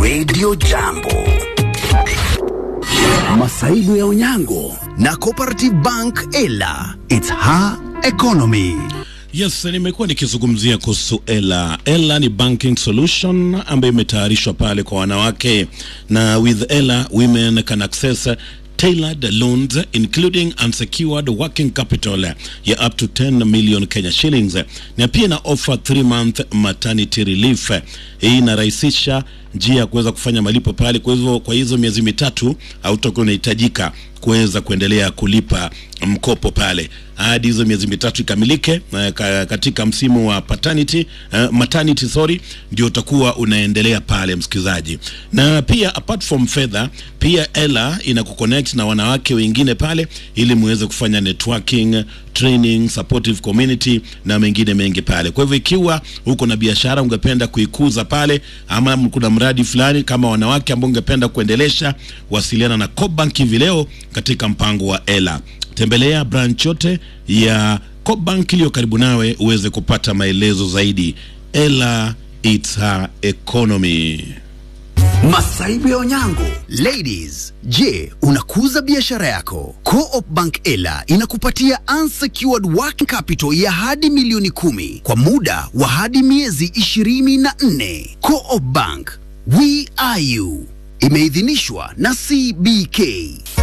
Radio Jambo. Masaibu ya Onyango na Cooperative Bank Ela. It's her economy. Yes, nimekuwa nikizungumzia kuhusu Ela. Ela ni banking solution ambayo imetayarishwa pale kwa wanawake, na with Ela women can access tailored loans including unsecured working capital ya up to 10 million Kenya shillings, na pia na offer 3 month maternity relief. Hii inarahisisha njia ya kuweza kufanya malipo pale. Kwa hivyo kwa hizo miezi mitatu hautakuwa unahitajika kuweza kuendelea kulipa mkopo pale hadi hizo miezi mitatu ikamilike. Uh, katika msimu wa paternity, uh, maternity sorry, ndio utakuwa unaendelea pale msikilizaji. Na pia apart from fedha, pia Ela inakuconnect na wanawake wengine pale, ili muweze kufanya networking, training, supportive community na mengine mengi pale. Kwa hivyo ikiwa uko na biashara ungependa kuikuza pale, ama kuna mradi fulani kama wanawake ambao ungependa kuendelesha, wasiliana na Cobank hivi leo katika mpango wa Ela. Tembelea branch yote ya Cobank iliyo karibu nawe uweze kupata maelezo zaidi. Ela, it's her economy. Masaibu ya Onyango. Ladies, je, unakuza biashara yako? Co-op Bank Ela inakupatia unsecured working capital ya hadi milioni kumi kwa muda wa hadi miezi ishirini na nne. Co-op Bank, we are you. Imeidhinishwa na CBK.